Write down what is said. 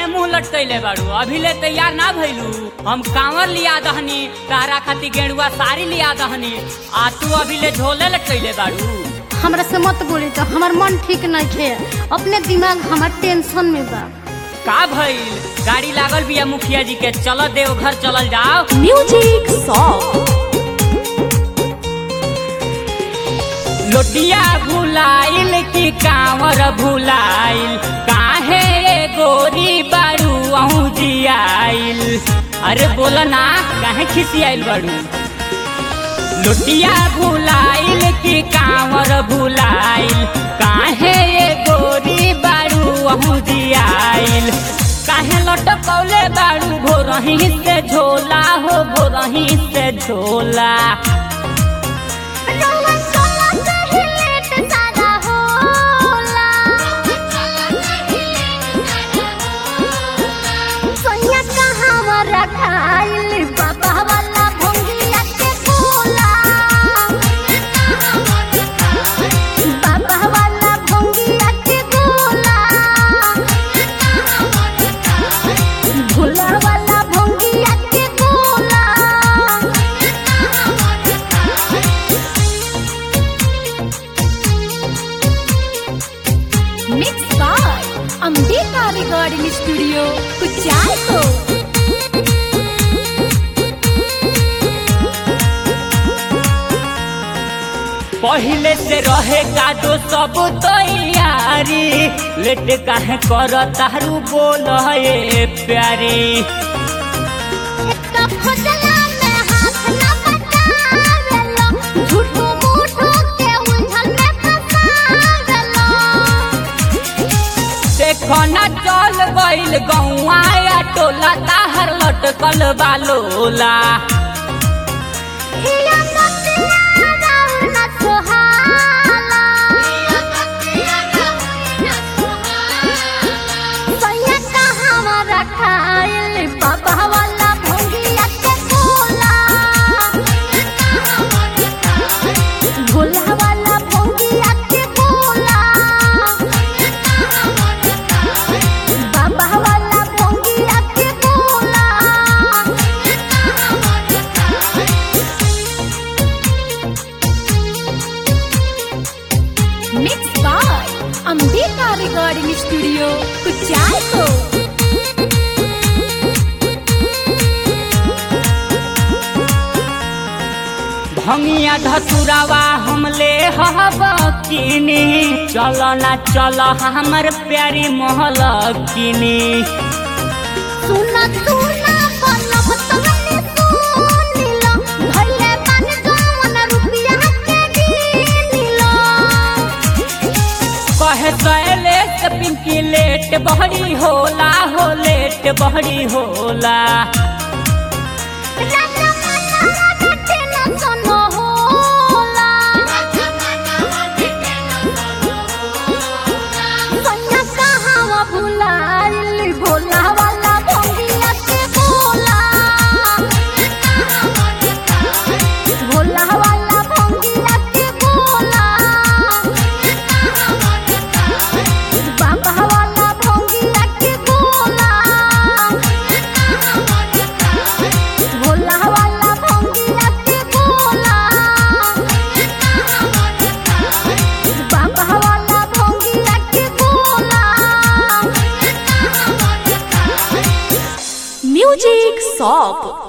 मुंह लटकैले बाड़ू अभी ले तैयार ना भइलू हम कांवर लिया दहनी तारा खातिर गेरुआ साड़ी लिया दहनी आ तू अभी ले झोले लटकैले बाड़ू हमरा से मत बोली तो हमार मन ठीक नहीं खे अपने दिमाग हमार टेंशन में बा का भइल गाड़ी लागल बिया मुखिया जी के चल देव घर चलल जाओ म्यूजिक सॉन्ग लोटिया भुलाइल की कांवर भुलाइल काहे रे गोरी बारू अहू जियाइल अरे बोला ना काहे खिसियाइल बारू लोटिया भुलाइल की कांवर भुलाइल काहे रे गोरी बारू अहू जियाइल काहे लटकौले बारू भोरही से झोला हो भोरही से झोला भोला वाला भोंगिया के गोला mix by Ambika recording studio कुचायको पहले से रहे कादो सब तैयारी लेट काहे कर तारू बोल ये प्यारी देखो ना चल गइल गौआ या टोला ताहर लटकल बालोला बाबा वाला भोंगिया के गोला भोला वाला भोंगिया के गोला बाबा वाला भोंगिया के गोला mix by Ambika recording studio कुचायको भंगिया धतुरावा हमले हब किनी चल ना चल हमर प्यारी महल किनी सुना सुना पलब तमने सुनिलो भइले बन जवन रुपिया के गिनिलो कहे सैले से पिंकी लेट बहरी होला हो लेट बहरी होला राजा मना घटे न सोनो होला सैया कहावा भुलाइल भोला वाला भोंगिया के बोला भोला वाला भोंगिया के बोला बाबा वाला भोंगिया के बोला भोला वाला भोंगिया के बोला बाबा वाला भोंगिया के बोला म्यूजिक सॉन्ग